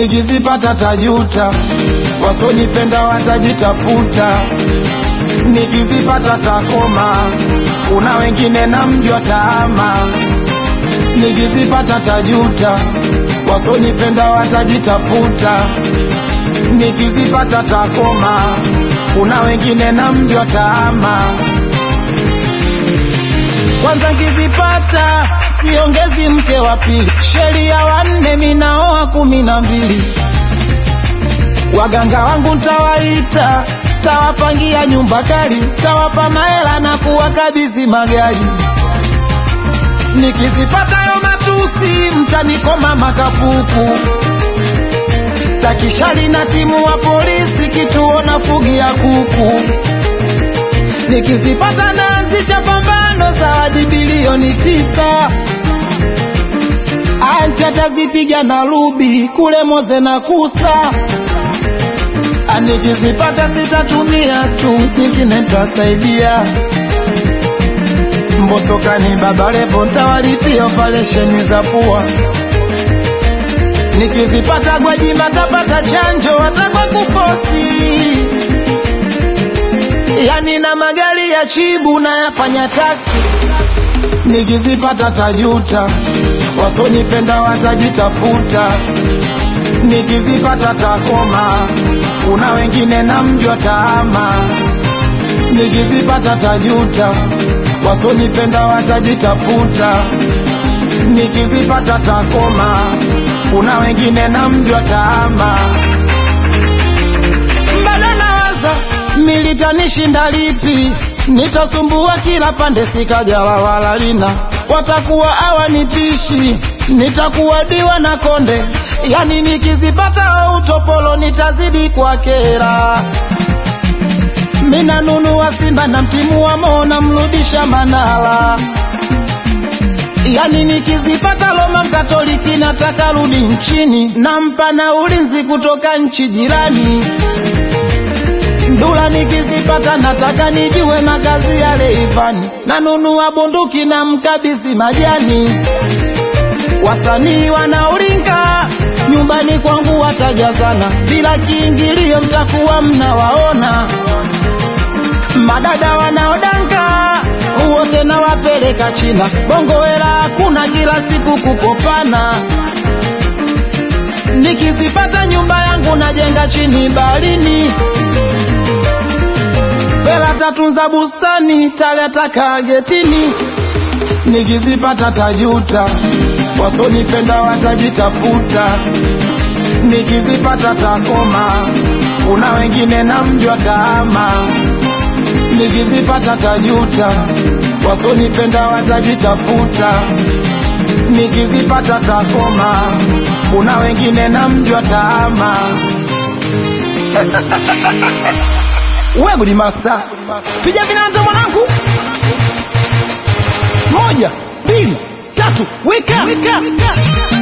nikizipata tajuta, wasonipenda watajitafuta, nikizipata takoma, kuna wengine namjua taama, nikizipata tajuta, wasonipenda watajitafuta, nikizipata takoma, kuna wengine namjua taama. Kwanza nkizipata siongezi mke wa pili, sheria wanne minaoa kumi na mbili. Waganga wangu ntawaita, tawapangia nyumba kali, tawapa mahela na kuwakabidhi magari. Nikizipata yo matusi, mtanikoma makapuku. Stakishali na timu wa polisi, kituo na fugi ya kuku. Nikizipata naanzisha pambano, zawadi bilioni tisa. Anti atazipiga na rubi kule Moze na Kusa. Nikizipata sitatumia tu, nyingine ntasaidia. Mbosokani Baba Levo ntawalipia operesheni za pua. Nikizipata Gwajima tapata chanjo watakwa kufosi. Yani na magari ya chibu na yafanya taksi. Nikizipata tajuta, wasonipenda watajitafuta. Nikizipata takoma, kuna wengine namjua taama. Nikizipata tajuta, wasonipenda watajitafuta. Nikizipata takoma, kuna wengine namjua taama. Bado nawaza militanishinda lipi, nitasumbua kila pande, sikajala wala lina, watakuwa hawanitishi, nitakuwa diwa na konde, yani nikizipata utopolo nitazidi kwa kera. Mina nunua Simba na mtimu wa Mo namrudisha Manala, yani nikizipata Roma Mkatoliki nataka rudi nchini, nampa na ulinzi kutoka nchi jirani. Ndula nikizipata nataka nijue makazi ya Leivani, nanunua bunduki na mkabisi majani. Wasanii wanaulinga nyumbani kwangu watajazana, bila kiingilio mtakuwa mnawaona. Madada wanaodanga wote nawapeleka China, bongo hela hakuna, kila siku kukopana. Nikizipata nyumba yangu najenga chini baharini Vela tatunza bustani, taleta kagetini. Nikizipata tajuta, wasonipenda watajitafuta. Nikizipata takoma, kuna wengine namjua taama. Nikizipata tajuta, wasonipenda watajitafuta. Nikizipata takoma, kuna wengine namjua taama. We Gudi Master, piga vinanda mwanangu, moja mbili tatu, weka, weka.